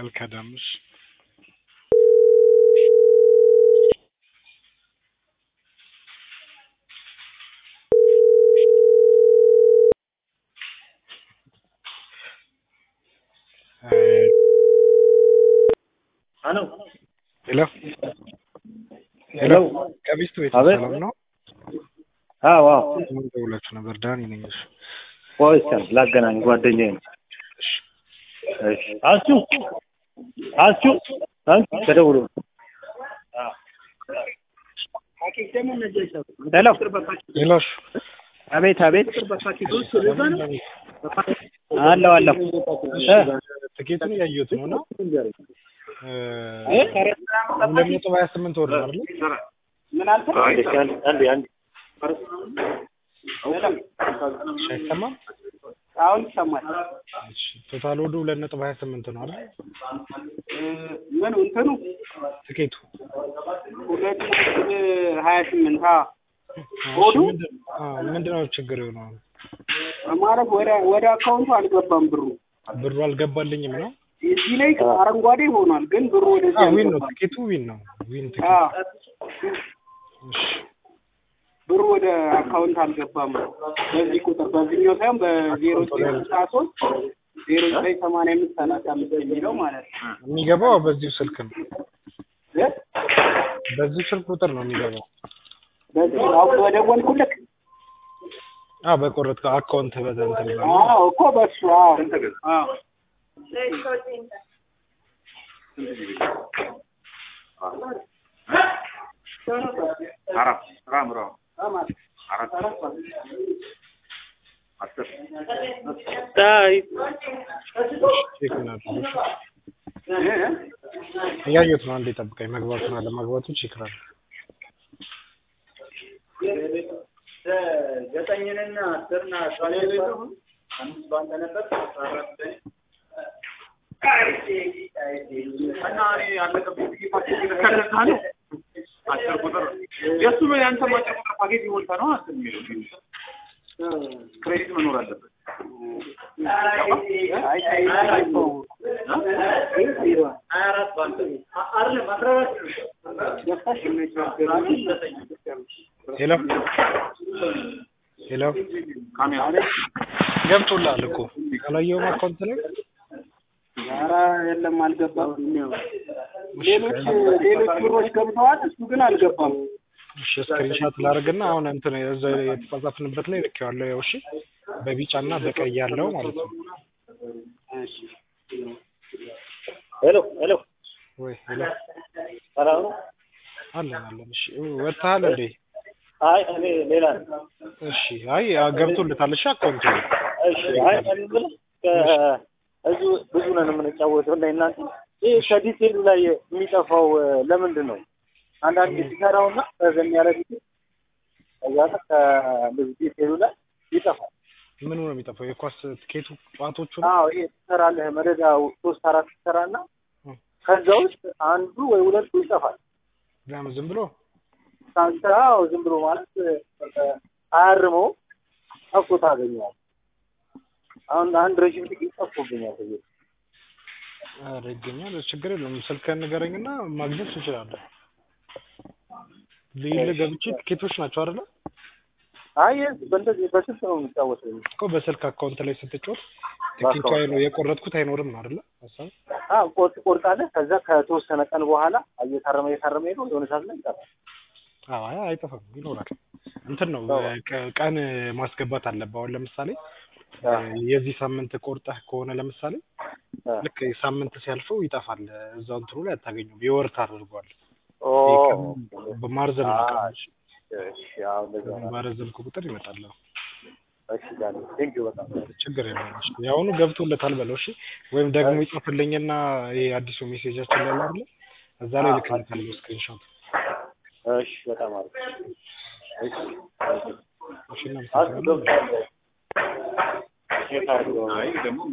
አልከዳም። እሺ ሄሎ ሄሎ ሄሎ ከቢስት ቤት አቤት። ሰላም ነው? አዎ አዎ ምን ደውላችሁ ነበር? ዳኒ ነኝ። እሺ ቆይ እስኪ ላገናኝ ጓደኛዬ ነው እሺ እሺ አሱ አሱ አንቺ ተደውሎ ሄሎ ሄሎ እሺ አቤት አቤት አለሁ አለሁ እ ትኬቱን እያየሁት ነው እና እ ሁለት ነጥብ ሀያ ስምንት ወር ነው አይደል? አንዴ አንዴ እሺ አይሰማም? አሁን ይሰማል። እሺ ቶታል ወዱ ሁለት ነጥብ ሀያ ስምንት ነው አይደል? ምን እንትኑ ትኬቱ ሁለት ነጥብ ሀያ ስምንት አ እሺ፣ ወዱ? ምንድን- አዎ፣ ምንድን ነው ችግር የሆነው? ማለት ወደ ወደ አካውንቱ አልገባም ብሩ። ብሩ አልገባልኝም ነው? እዚህ ላይ አረንጓዴ ሆኗል፣ ግን ብሩ ወደዚህ አዎ ዊን ነው አልገባም። ትኬቱ ዊን ነው ዊን አ ትኬት። እሺ ብሩ ወደ አካውንት አልገባም። በዚህ ቁጥር በዚህኛው ሳይሆን በዜሮ ዘጠኝ ስልሳ ሶስት ዜሮ ዘጠኝ ሰማንያ አምስት ሰላሳ አምስት የሚለው ማለት ነው። የሚገባው በዚሁ ስልክ ነው። እ? በዚሁ ስልክ ቁጥር ነው የሚገባው። በዚህ አሁን በደወልኩልክ አዎ በቆረጥከው አካውንት በተንትን ብሎ አዎ እኮ በሱ አዎ አዎ ቼክ እናድርግ። እያየሁት ነው። አንዴ ጠብቀኝ። መግባቱን አለመግባቱን ቼክ ላድርግ። ዘጠኝንና አስርና አምስት በአንተ ነበር አራት እና እኔ ያለቀብኝ ጊዜ ፓኬጅ ከለካ ነው አስር ቁጥር የእሱ ነው የአንተ አጭር ቁጥር ፓኬጅ ይሞልታ ነው አስር የሚለው ክሬዲት መኖር አለበት። ሄሎ ሄሎ ገብቶልሃል እኮ አላየሁም አካውንት ላይ ኧረ የለም አልገባም። ሌሎች ሌሎች ብሮች ገብተዋል፣ እሱ ግን አልገባም። እሺ ስክሪንሻት ላድርግና አሁን እንትን እዛ የተጻጻፍንበት ላይ ልኬዋለሁ። ያው እሺ በቢጫና በቀይ ያለው ማለት ነው። ሄሎ ሄሎ ወይ ሄሎ ሰላም ነው አለን አለን። እሺ ወጥተሃል እንዴ? አይ እኔ ሌላ ነኝ እሺ አይ ገብቶልታል። እሺ አካውንቱ ላይ እሺ አይ እኔ የምልህ ከ- እዚሁ ብዙ ነን የምንጫወተው እና እናንተ ይህ ከዲቴሉ ላይ የሚጠፋው እ፣ ለምንድን ነው? አንዳንድ ሲሰራውና ረዘም ያለ ዲቴል ከዛ ከእንደዚህ ዲቴሉ ላይ ይጠፋል። ምኑ ነው የሚጠፋው? የኳስ ትኬቱ ጨዋቶቹ ነው? አዎ ይሄ ትሰራለህ መደዳ ሶስት አራት ትሰራና እ። ከዛ ውስጥ አንዱ ወይ ሁለቱ ይጠፋል። ለምን ዝም ብሎ ሳንተ አዎ ዝም ብሎ ማለት እ፣ አያርመው ጠፍቶ ታገኘዋል። አሁን አንድ ረዥም ጥቂት ጠፍቶብኛል። ከዚህ ኧረ ይገኛል። ችግር የለውም። ስልክህን ንገረኝና ማግኘት ትችላለህ። ልይል ገብቼ ትኬቶች ናቸው አይደለ? አይ በእንደዚህ በስልክ ነው የሚጫወተው። እኮ በስልክ አካውንት ላይ ስትጮት ትኬቱ አይኖ የቆረጥኩት አይኖርም ነው አይደለ? ሀሳብ አዎ ቆርጥ ቆርጣለህ። ከዛ ከተወሰነ ቀን በኋላ እየታረመ እየታረመ ሄዶ የሆነ ሰዓት ላይ ይጠፋል። አዎ አይ አይጠፋም፣ ይኖራል። እንትን ነው ቀ- ቀን ማስገባት አለብህ። አሁን ለምሳሌ የዚህ ሳምንት ቆርጠህ ከሆነ ለምሳሌ አ፣ ልክ ሳምንት ሲያልፈው ይጠፋል። እዛው እንትኑ ላይ አታገኘውም። የወር ታደርገዋል። ኦ በማርዘም አ፣ ቀኖች እሺ፣ አዎ እንደዛ ነው። ባረዘምኩ ቁጥር ይመጣል። እሺ ዳኒ ቴንክ ዩ በጣም ችግር የለውም። እሺ የአሁኑ ገብቶለታል በለው። እሺ ወይም ደግሞ ይጽፍልኝና ይሄ አዲሱ ሜሴጃችን ላይ አይደለ እዛ ላይ ልክልታለሁ ስክሪንሾት። እሺ፣ በጣም አሪፍ እሺ፣ እሺ አስ እናመሰግናለን። ገብቷል። ቼክ አድርገው